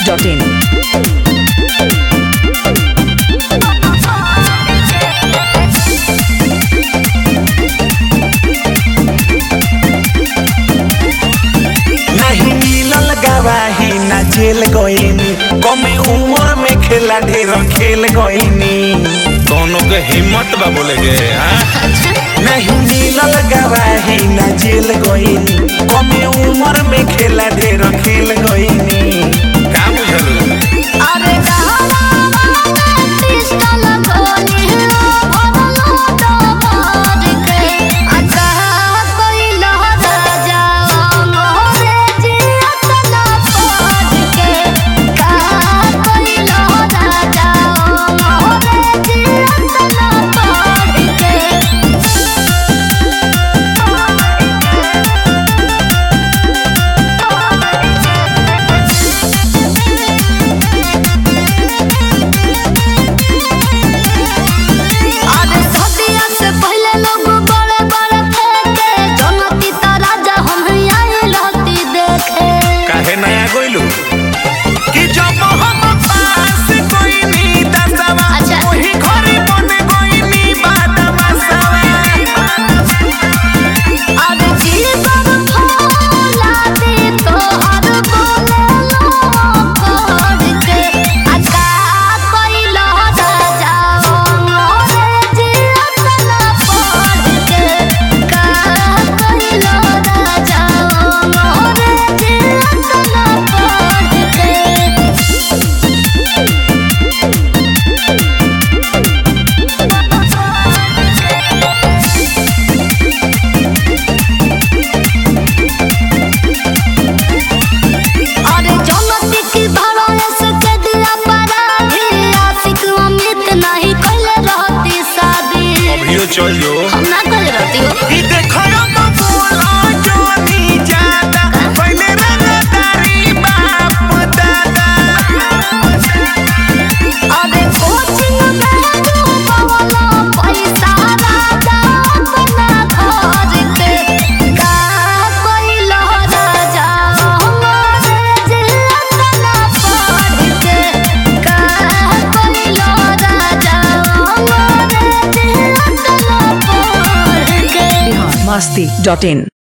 masti.in. नहीं मिलल गवाही ना जेल गईनी कमे उम्र में खेला ढेर खेल गईनी दोनों के हिम्मत बा बोले के हाँ? नहीं मिलल गवाही ना जेल गईनी कमे उम्र में खेला ढेर खेल गईनी का बुझलू अरे कहवा पिस्टल गोली भरलो दबार के अच्छा कोई लहरा जाओ मोरे जियत ना पड़ के कहा कोई लहरा जाओ मोरे जियत ना पड़ के अरे सदिया से पहले लोग बड़े बड़े फेंके जनती ता राजा हम आए रहती देखे काहे नया गोइलू कि जब हम पास गईनी दसवा अच्छा। वही घरे बन गईनी बादमा अरे जीवन फूला दे तो हर बोले लो पढ़ के अका कोई लहरा जाओ मोरे जियत ना पढ़ के का कोई लहरा जाओ मोरे जियत ना पढ़ के अरे जनती की भरोए से के दिया पराधी आशिक अमित नहीं कइले रहती शादी अभियो चल जो हम ना कइले रहती हो कि देखो हम बोला जोनी ज्यादा पहले रंगदारी बाप दादा अरे कोचिंग में डूबवला पैसा राजा अपना घर के का कोई लहरा जाओ मोरे जियत ना पढ़ के का कोई लहरा जाओ मोरे जियत ना पढ़ के masti.in.